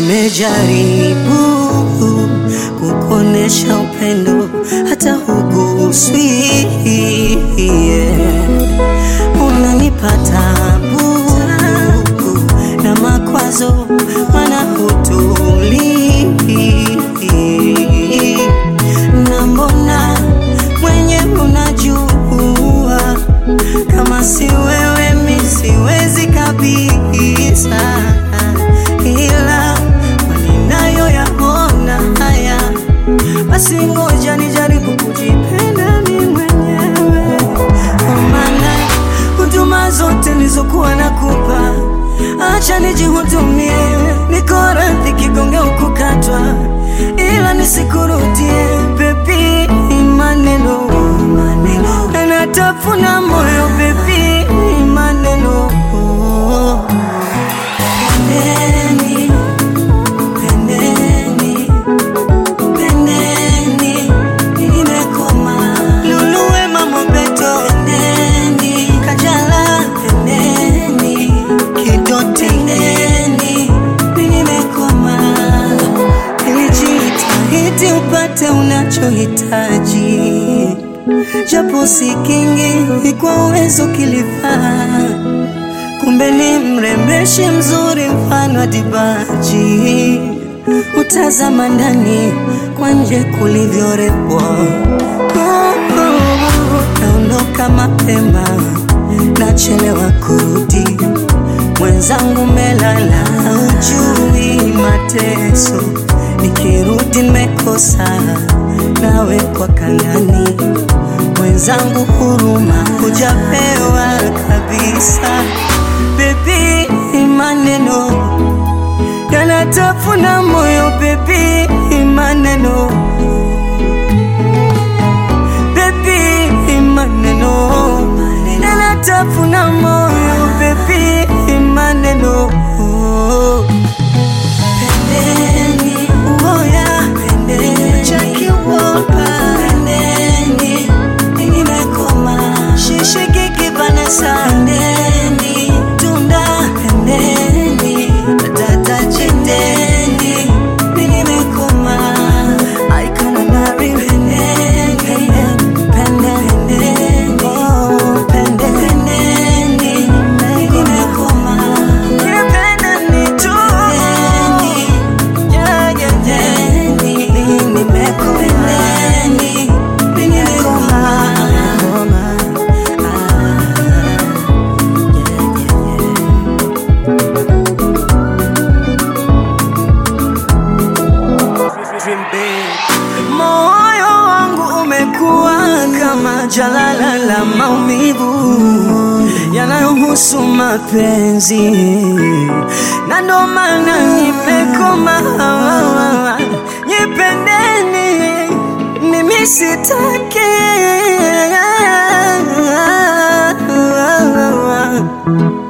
Nimejaribu kukuonesha upendo hata huguswi, yeah. Unanipa tabu na makwazo, mana hutulii na mbona mwenye unajua kama si wewe mi siwezi kabisa, ila maninayo yaona haya, basi ngoja nijaribu kujipenda mi mwenyewe, kwa maana huduma zote nilizokuwa nakupa, acha nijihudumie, niko radhi kigonge ukukatwa, ila nisikurudie bebi, maneno maneno yanatafuna moyo bebi, maneno Pendeni, pendeni, pendeni, nimekoma. Luluwe Mama Beto, pendeni, Kajala, pendeni, Kidoti, pendeni, nimekoma. Nilijitahidi upate unachohitaji, japo si kingi kwa uwezo kilifaa kumbe ni mrembeshi mzuri mfano wa dibaji, utazama ndani kwa nje kulivyorepwa. Oh, oh, naondoka mapema, nachelewa kurudi, mwenzangu melala, ujui mateso, nikirudi nimekosa nawe kwa kangani mwenzangu huruma hujapewa kabisa. Bebi, maneno yanatafuna moyo. Bebi, maneno Bebi, maneno yanatafuna moyo. Bebi, maneno Pendeni, ngoja pendeni, Jackie Wolper, pendeni, nimekoma. Shishi Gigi Vanessa, pendeni, Tunda, pendeni, Dada Jendeni, nimekoma. Icon Nari, pendeni, pendeni, oh, pendeni, nimekoma. Pendeni tu, yeah, yeah, yeah. Nimekoma. Nimekoma. Moyo wangu umekuwa kama jalala la maumivu yanayohusu mapenzi, na ndo maana nimekoma. Nipendeni, mimi sitaki